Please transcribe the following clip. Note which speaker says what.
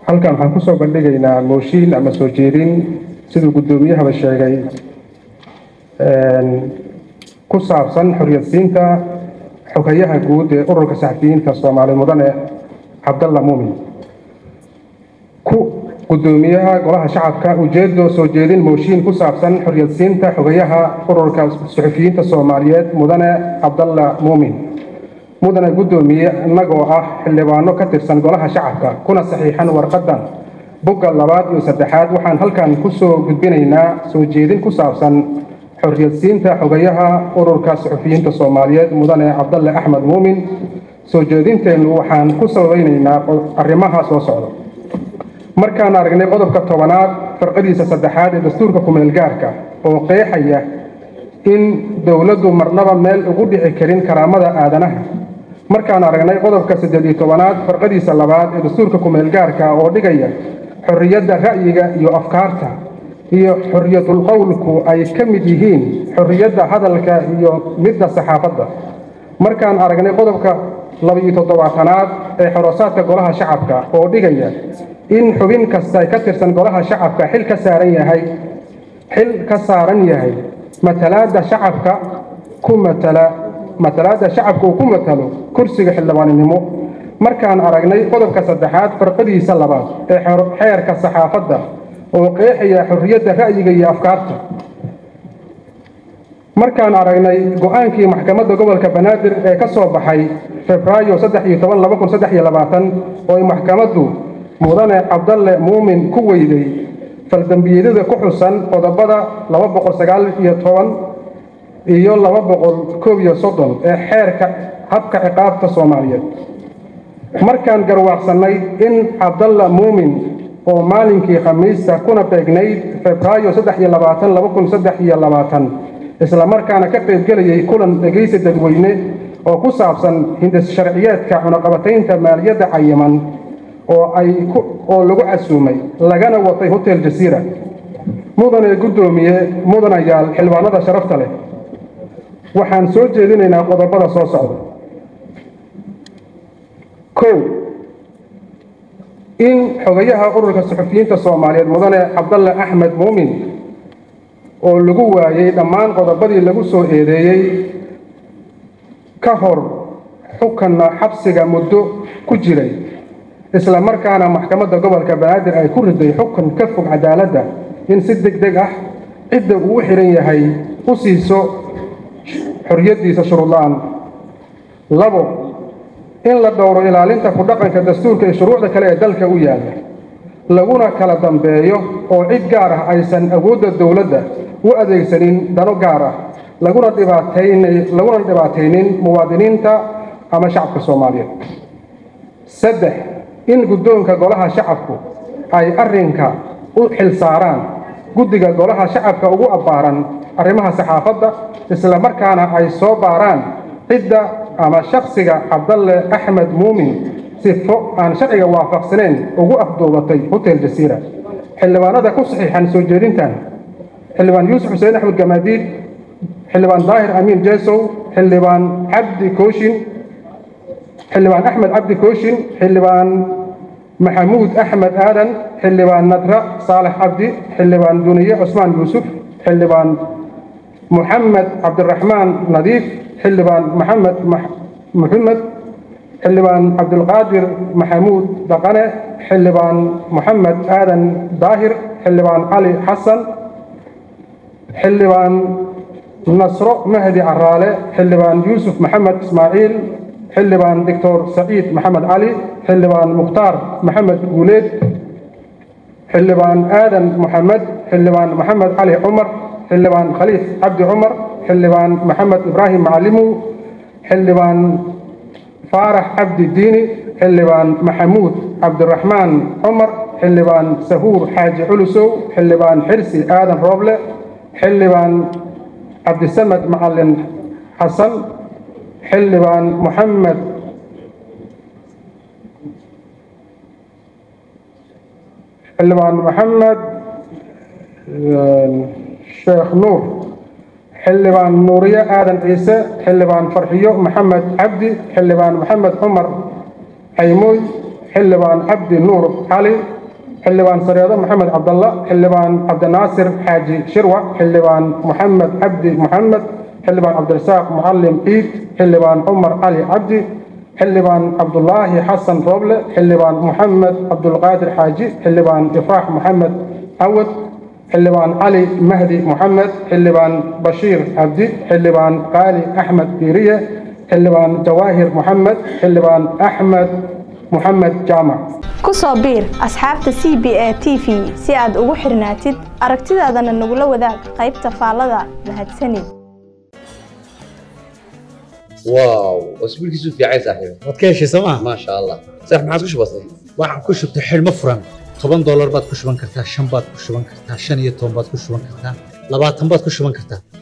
Speaker 1: halkan waxaan kusoo bandhigaynaa mooshiin ama soo jeedin siduu guddoomiyahaba sheegay ku saabsan xoriyadsiinta xogayaha guud ee ururka saxafiyiinta soomaali mudane cabdalla muumin ku guddoomiyaha golaha shacabka ujeedo soo jeedin mooshiin ku saabsan xoriyadsiinta xogayaha ururka suxufiyiinta soomaaliyeed mudane cabdalla muumin mudane guddoomiye innagoo ah xildhibaano ka tirsan golaha shacabka kuna saxiixan warqadan bogga labaad iyo saddexaad waxaan halkan kusoo gudbinaynaa soo jeedin ku saabsan xoriyadsiinta xogayaha ururka suxufiyiinta soomaaliyeed mudane cabdalle axmed muumin soo jeedinteennu waxaan ku sabaynaynaa arrimaha soo socda markaan aragnay qodobka tobanaad farqadiisa saddexaad ee dastuurka kumeelgaarka oo qeexaya in dowladdu marnaba meel ugu dhici karin karaamada aadanaha markaan aragnay qodobka saddeed iyo tobanaad farqadiisa labaad ee dastuurka kumeelgaarka oo dhigaya xorriyadda ra'yiga iyo afkaarta iyo xorriyatul qowlku ay ka mid yihiin xorriyadda hadalka iyo midda saxaafadda markaan aragnay qodobka laba-iyo toddobaatanaad ee xorosaadka golaha shacabka oo dhigaya in xubin kasta ka tirsan golaha shacabka xil ka saaran yahay xil ka saaran yahay matalaadda shacabka ku matala matalaadda shacabka uu ku matalo kursiga xildhibaaninimo markaan aragnay qodobka saddexaad farqadiisa labaad ee xeerka saxaafadda oo qeexaya xorriyadda ra'yiga iyo afkaarta markaan aragnay go-aankii maxkamadda gobolka banaadir ee ka soo baxay febraayo saddex iyo toban laba kun saddex iyo labaatan oo ay maxkamaddu mudane cabdalle muumin ku weyday faldambiyadada ku xusan qodobada laba boqol sagaal iyo toban iyo laba boqol koob iyo soddon ee xeerka habka ciqaabta soomaaliyeed markaan garwaaqsannay in cabdalla muumin oo maalinkii khamiista kuna beegnayd febraayo saddex iyo labaatan laba kun saddex iyo labaatan islamarkaana ka qaybgelayay kulan dhegaysi dadweyne oo ku saabsan hindis sharciyeedka cunaqabataynta maaliyadda cayiman oo ay oo lagu casuumay lagana watay hotel jasiira mudane guddoomiye mudanayaal xildhibaanada sharafta leh waxaan soo jeedinaynaa qodobada soo socda kow in xogayaha ururka suxufiyiinta soomaaliyeed mudane cabdalle axmed muumin oo lagu waayey dhammaan qodobadii lagu soo eedeeyey ka hor xukanna xabsiga muddo ku jiray isla markaana maxkamadda gobolka banaadir ay ku riday xukun ka fog cadaaladda in si deg deg ah cidda uu u xihan yahay u siiso xorriyaddiisa shuruudla-aan labo in la dhowro ilaalinta ku dhaqanka dastuurka iyo shuruucda kale ee dalka u yaalla laguna kala dambeeyo oo cid gaar ah aysan awoodda dowladda u adeegsanin dano gaar ah laguna laguna dhibaataynin muwaadiniinta ama shacabka soomaaliyeed saddex in guddoonka golaha shacabku ay arrinka u xilsaaraan guddiga golaha shacabka ugu abbaaran arrimaha saxaafadda isla markaana ay soo baaraan cidda ama shakhsiga cabdalle axmed muumin sifo aan sharciga waafaqsaneyn ugu afduubatay hotel jasiira xildhibaanada ku saxiixan soo jeedintan xildhibaan yuusuf xuseen axmed gamaadiid xildhibaan daahir amiin jeesow xildhibaan cabdi kooshin xildhibaan axmed cabdi kooshin xildhibaan maxamuud axmed aadan xildhibaan nadra saalax cabdi xildhibaan duniye cusmaan yuusuf xildhibaan محمد عبد الرحمن نظيف حلبان محمد مح... محمد حلبان عبد القادر محمود دقنة حلبان محمد آدم داهر حلبان علي حسن حلبان نصر مهدي عرالة حلبان يوسف محمد إسماعيل حلبان دكتور سعيد محمد علي حلبان مختار محمد قوليد حلبان آدم محمد حلبان محمد علي عمر xildhibaan khaliif cabdi cumar xildhibaan maxamed ibraahim macalimow xildhibaan faarax cabdi diini xildhibaan maxamuud cabdiraxmaan cumar xildhibaan sahuur xaaji culusow xildhibaan xirsi aadan rooble xildhibaan cabdisamed macalin xasan xildhibaan moxamed xildhibaan moxamed sheekh nuur xildhibaan nuuriye aadan ciise xildhibaan farxiyo maxamed cabdi xildhibaan maxamed cumar caymooy xildhibaan cabdi nuur cali xildhibaan sareedo maxamed cabdalla xildhibaan cabdinaasir xaaji shirwac xildhibaan maxamed cabdi maxamed xildhibaan cabdirasaaq mucalim ciid xildhibaan cumar cali cabdi xildhibaan cabdulaahi xasan rooble xildhibaan maxamed cabdulqaadir xaaji xildhibaan ifraax maxamed cawad xildhibaan cali mahdi moxamed xildhibaan bashiir cabdi xildhibaan qaali axmed diiriye xildhibaan jawaahir moxamed xildhibaan axmed moxamed jaamac
Speaker 2: ku soo biir asxaabta c b a t v si aad ugu xirnaatid aragtidaadana nagula wadaag qaybta faallada mahadsanid
Speaker 3: واو اسبوع كيسو في عايز صاحبي
Speaker 4: waad ka heshay sooma
Speaker 3: ما شاء الله صح ما عادش بسيط
Speaker 4: waxaan ku shubtay xidhmo furan toban doolar baad ku shuban kartaa shan baad ku shuban kartaa shan iyo toban baad ku shuban kartaa labaatan baad ku shuban kartaa